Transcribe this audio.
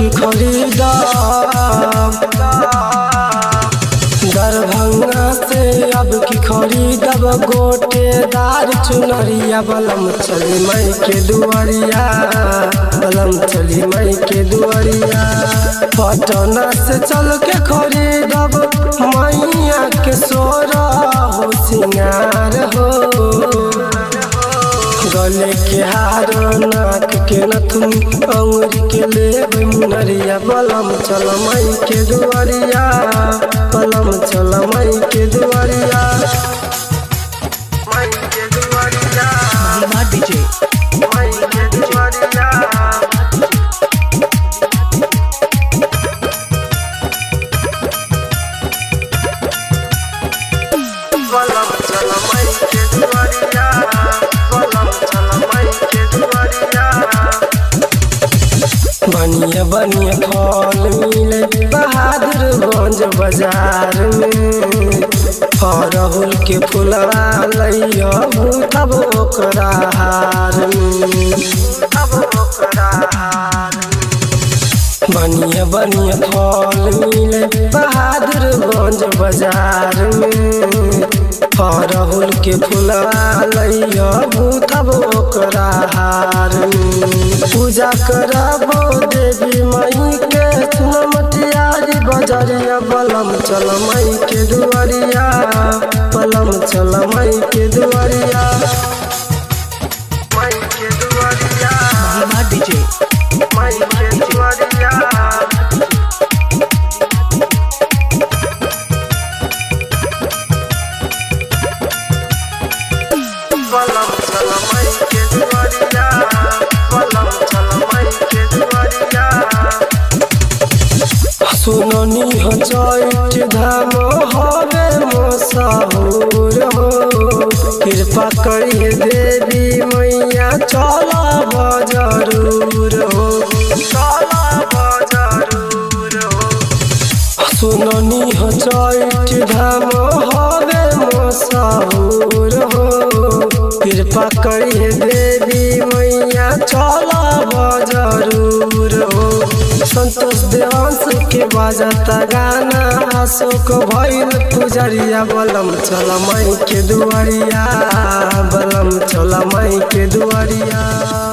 की खरीदा दरभंगा से अब की खरीदब गोटेदार चुनरिया बलम चली मई के दुआरिया बलम चली मई के दुआरिया पटना से चल के खरीदब मैया के सोरा हो सिंगार हो गले के हार नाक के नथुन अंगुरी के लेब मुनरिया बलम चल मई के दुआरिया बलम चल मई के दुआरिया मई के दुआरिया महिमा डीजे मई के दुआरिया बलम चल मई के दुआरिया बलम चल मई के दुआरिया बनिया बनिया फल मिले बहादुरगंज बाजार में अरहुल के फुलवा लैया तब ओकरा हार में तब ओकरा हार में बनिया बनिया फल मिले बहादुरगंज बाजार में अरहुल के फुलवा लैया तब ओकरा हार में पूजा करबो देवी मई के सुनमटियारी बजरिया बलम चल मई के दुआरिया बलम चल मई के दुआरिया मई के दुआरिया महिमा डीजे मई के दुआरिया बलम चल मई के दुआरिया बलम चल मई के दुआरिया सुननी हो चैत धाम हवे मोसाहुर हो कृपा करिए देवी मैया चला बजरूर हो चला बजरूर हो सुननी हो चैत धाम हवे मोसाहुर हो कृपा करिए देवी मैया चला बजरूर हो संतोष देवांश के बाजता गाना अशोक भैल पुजरिया बलम चल मई के दुआरिया बलम चल मई के दुआरिया